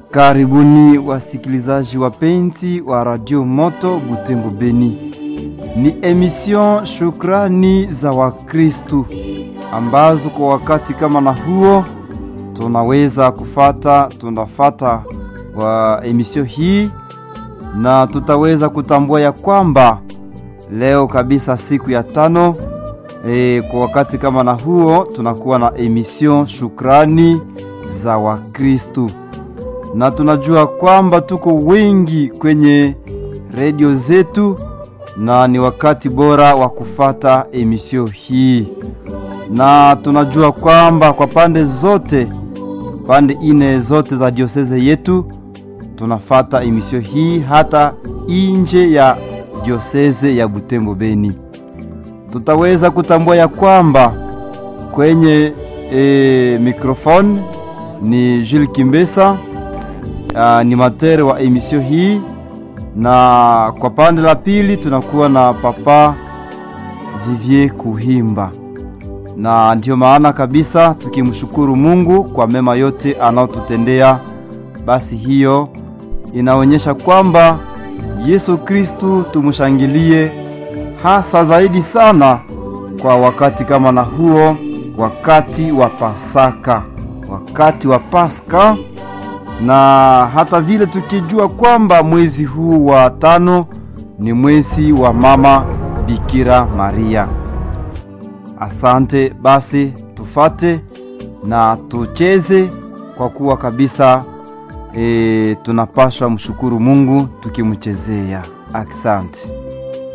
Karibuni wasikilizaji wapenzi wa Radio Moto Butembo Beni. Ni emission Shukrani za Wakristu ambazo kwa wakati kama na huo tunaweza kufata, tunafata wa emission hii na tutaweza kutambua ya kwamba leo kabisa siku ya tano e, kwa wakati kama na huo tunakuwa na emission Shukrani za Wakristu na tunajua kwamba tuko wengi kwenye redio zetu na ni wakati bora wa kufata emisio hii, na tunajua kwamba kwa pande zote, pande ine zote za dioseze yetu tunafata emisio hii, hata inje ya dioseze ya Butembo Beni. Tutaweza kutambua ya kwamba kwenye e, mikrofoni ni Jules Kimbesa animateur wa emisio hii, na kwa pande la pili tunakuwa na papa Vivier Kuhimba, na ndiyo maana kabisa tukimshukuru Mungu kwa mema yote anaotutendea. Basi hiyo inaonyesha kwamba Yesu Kristu tumshangilie hasa zaidi sana kwa wakati kama na huo, wakati wa Pasaka, wakati wa Pasaka na hata vile tukijua kwamba mwezi huu wa tano ni mwezi wa mama Bikira Maria. Asante basi, tufate na tucheze kwa kuwa kabisa e, tunapaswa mshukuru Mungu tukimchezea. Asante.